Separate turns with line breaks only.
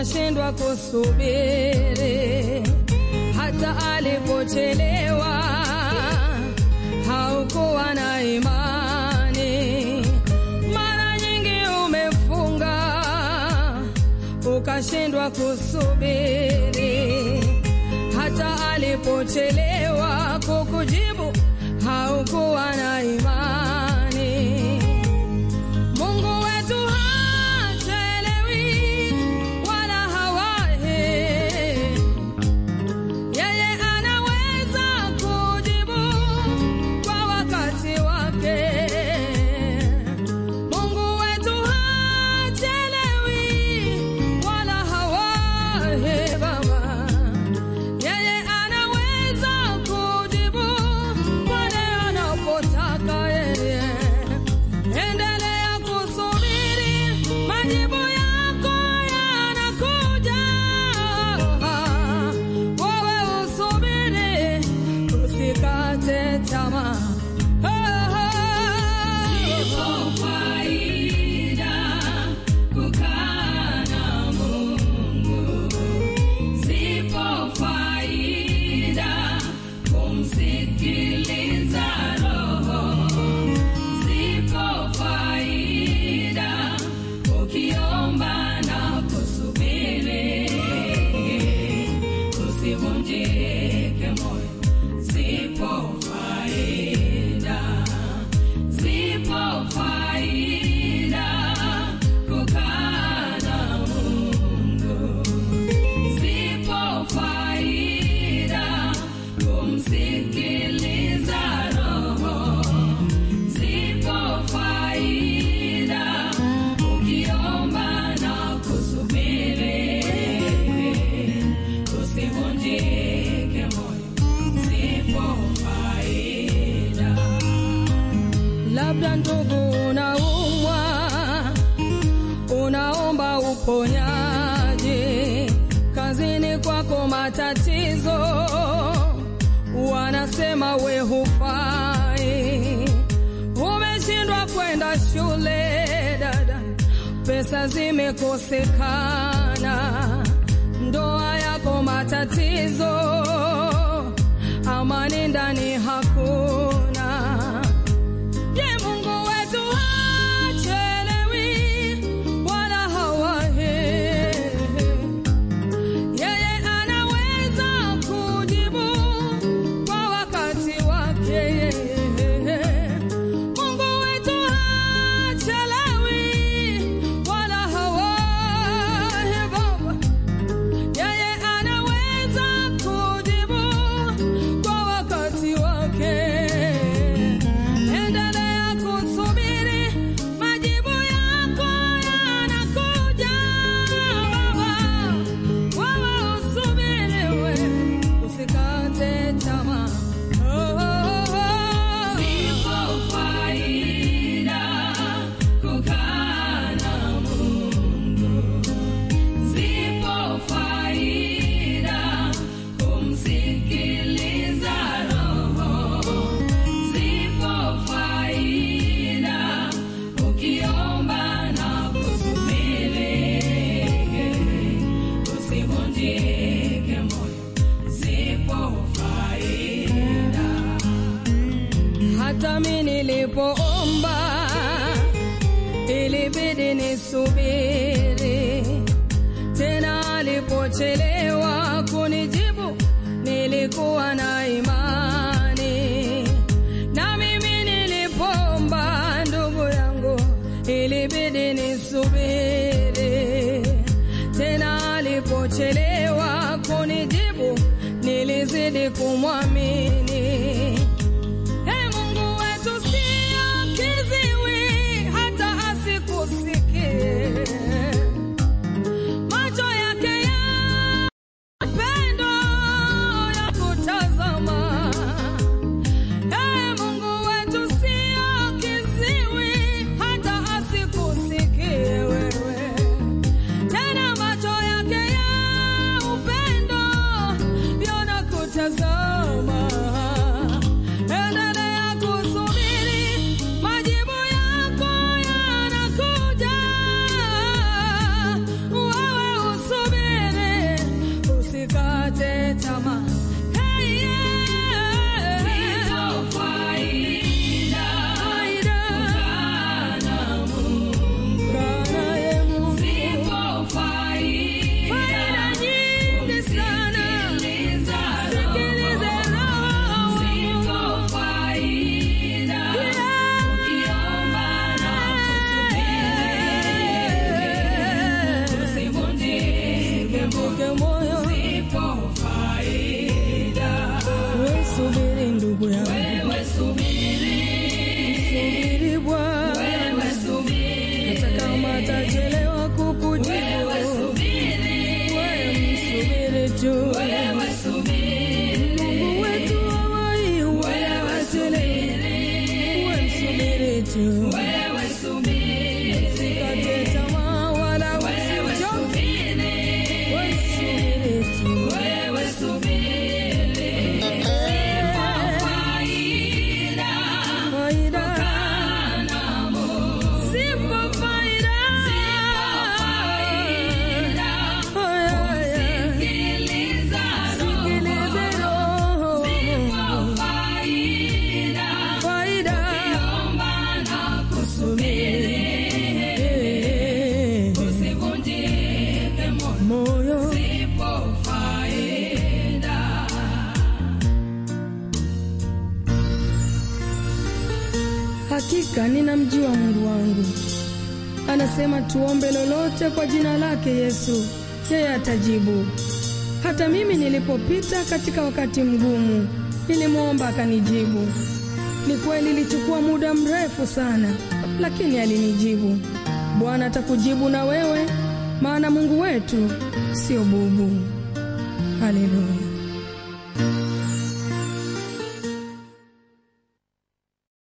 ukashindwa kusubiri, hata alipochelewa haukuwa na imani. Mara nyingi umefunga ukashindwa kusubiri, hata alipochelewa kukujibu haukuwa na imani. Mungu wetu hachelewi wala hawahi, yeye anaweza kujibu kwa wakati wake. Mungu wetu hachelewi wala hawahi, Baba, yeye anaweza kujibu pale anapotaka yeye. Endelea kusubiri, majibu yako yanakuja. Wewe usubiri, usikate tamaa.
Ipo faida kukaa na Mungu, zipo faida kumsikiliza Roho, zipo faida ukiomba na kusubiri, usivunjike moyo, zipo faida zipo faida kukaa na Mungu, zipo faida kumsikiliza Roho, zipo faida ukiomba na kusubiri, usivunjike moyo, zipo faida
Labda ndugu, unaumwa, unaomba uponyaji, kazini kwako matatizo, wanasema we hufai, umeshindwa kwenda shule dada, pesa zimekosekana, ndoa yako matatizo, amani ndani hakuna. Je, Mungu wetu hachelewi wala hawahi. Yeye anaweza kujibu kwa wakati wake. Mungu wetu hachelewi wala hawahi, Baba. Yeye anaweza kujibu kwa wakati wake. Endelea kusubiri, majibu yako yanakuja, Baba. Wewe usubiri, we usikate tamaa. Oh, oh, oh.
Zipo faida kukaa na Mungu, zipo faida kumsikiliza Roho, zipo faida ukiomba na kusubiri, usivunjike moyo, zipo faida
Hata mi nilipoomba ilibidi nisubiri, tena alipochelewa kunijibu nilikuwa na imani, na mimi nilipoomba ndugu yangu ilibidi nisubiri, tena alipochelewa kunijibu nilizidi kumwamini. Ee Mungu wetu sio kiziwi hata asikusikie, macho yake ya pendo ya kutazama. Ee Mungu wetu sio kiziwi hata asikusikie wewe tu.
wewe subiri,
Usikate tamaa wala
wewe
usichoke.
subiri,
Wewe subiri tu.
wewe subiri, faida
Faida.
namo,
Zipo faida.
faida
Aya, aya.
sikiliza
Sikilize roho.
faida
Faida.
omba na kusubiri,
Eh,
usivunjike moyo,
Moyo.
ipo faida.
Hakika ninamjua Mungu wangu. Anasema tuombe lolote kwa jina lake Yesu, yeye atajibu. Hata mimi nilipopita katika wakati mgumu, nilimwomba akanijibu. Ni kweli ilichukua muda mrefu sana, lakini alinijibu. Bwana atakujibu na wewe, maana Mungu wetu sio bubu. Haleluya.